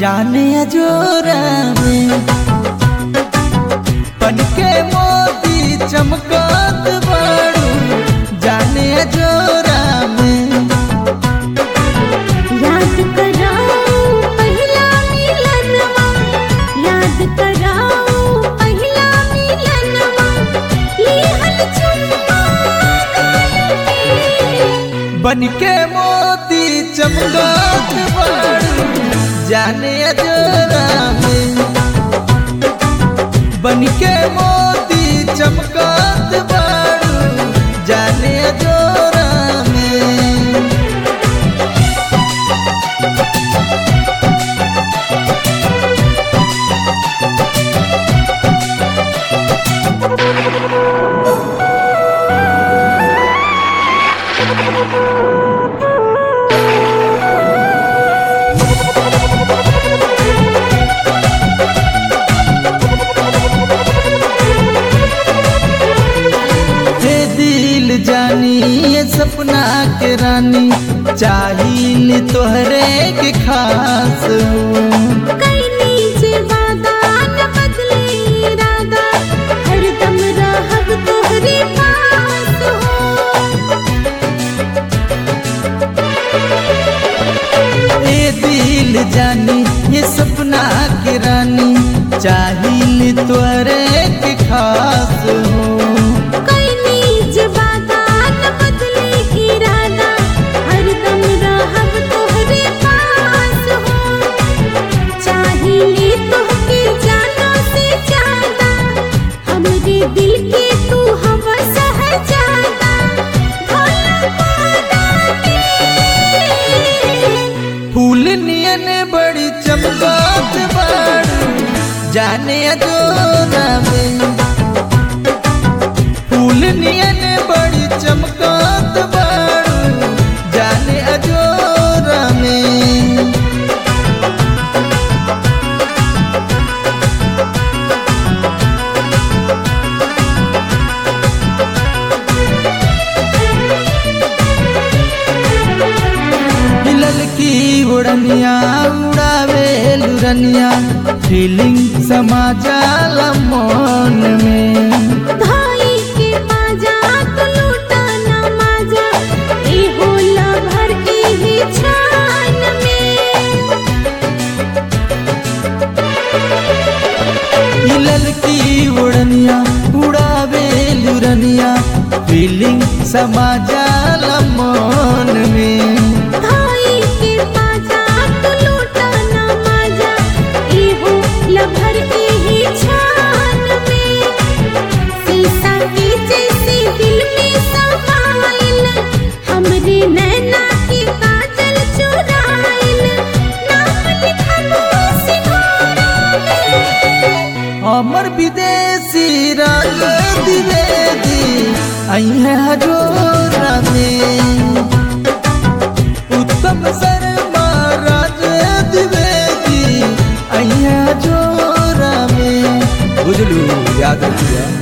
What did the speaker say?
जाने अजोरा में पन के मोती चमकत बाड़ू जाने अजोरा में याद कराओ पहिला मिलनवा याद कराओ पहिला मिलनवा लिहल चुम्मा गाल पे बन के मोती चमकत बाड़ू जाने अजोरा में बन के मोती चमकत बाड़ू जाने अजोरा में हे दिल जानी ये सपना के रानी चाहिल तोहरे के खास हो कई नीचे वादा न बदले इरादा हरदम रहब तोहरे पास हो ए दिल जानी ये सपना के रानी चाहिल तोहरे के खास हो कई नीचे वादा न बदले इरादा हरदम रहब तोहरे पास हो चाहिए तोहके जानो से ज्यादा हमरे दिल के तू हवा सहजादा भोला पाना के फूल नियन बड़ी चमकत बाड़ू जाने अजोरा में फूल नियन बड़ी चमकत बाड़ू जाने अजोरा में हिलल की उड़निया उड़ावे लुरनिया फीलिंग समा जाला मन में भाई के पाजा तो लूटा ना माजा ए होला भर के ही छान में हिलल की उड़निया उड़ावे लुरनिया फीलिंग समा जाला मन में भाई के पाजा तो लूटा ना माजा ए होला भर के ही छान में शीशा के जैसे दिल में समाइल हमरे नैना के काजल चुराइल नाम लिखबो सिंगारा में अमर विदेशी राग द्विवेदी आई है हजोरा में उत्तम शर्मा राज द्विवेदी आई है हजोरा में बुझलू याद रखिया